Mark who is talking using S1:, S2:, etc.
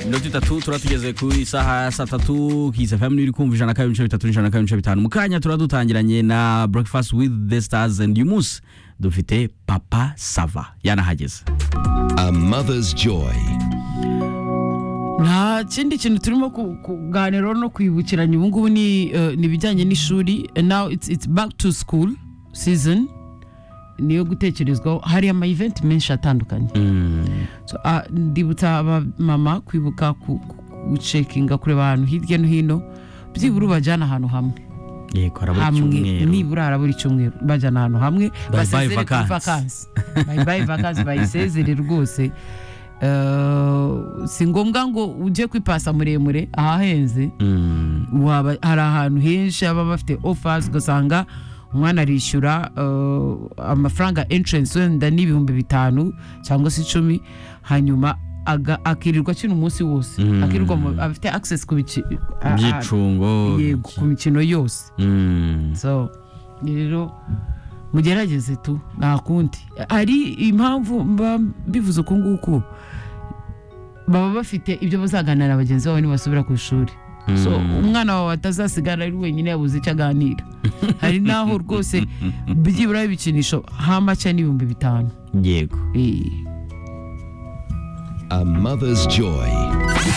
S1: mirongo itatu tuba tugeze ku isaha ya saa tatu kisa fm iri kumva ijana kabiri ibice bitatu n'ijana kabiri ibice bitanu mu kanya tuba dutangiranye na breakfast with the stars and uyu munsi dufite papa sava yanahageze
S2: A mother's joy.
S3: nta kindi kintu turimo ku- kuganiraho no kwibukiranya ubu ngubu ni eh, ni ibijyanye n'ishuri And now it's, it's back to school season niyo gutekerezwaho hari ama event menshi atandukanye So, ah, ndibutsa abamama kwibuka ku- ku- gucekinga kureba ahantu hirya no hino byibura ubajyana ahantu hamwe
S1: yego harabura
S3: hamwe
S1: icyumweru
S3: nibura hari buri cyumweru bajyana ahantu hamwe
S1: bye
S3: basezere kuri
S1: vacances.
S3: vacances. Bye bye vacances, bayisezere rwose Eh, si ngombwa ngo ujye kwipasa muremure ahahenze
S1: Mm,
S3: waba hari ahantu henshi baba bafite offers ugasanga umwana arishyura eh, amafaranga entrance wenda n'ibihumbi bitanu cyangwa se icumi hanyuma aga- akirirwa kino umunsi wose
S1: Mm.
S3: akirirwa mu- afite access ku bici- a- a-
S1: byicungo
S3: yego, ku mikino yose
S1: Mm,
S3: so rero mugerageze tu nta kundi hari impamvu mba mbivuze uku nguku baba bafite ibyo bazaganira bagenzi babo nibasubira ku ishuri so umwana wawe atazasigara ari wenyine yabuze icyo aganira hari n'aho rwose byibura ibikinisho hamaca n'ibihumbi bitanu
S1: yego
S3: Eh,
S2: A mother's joy.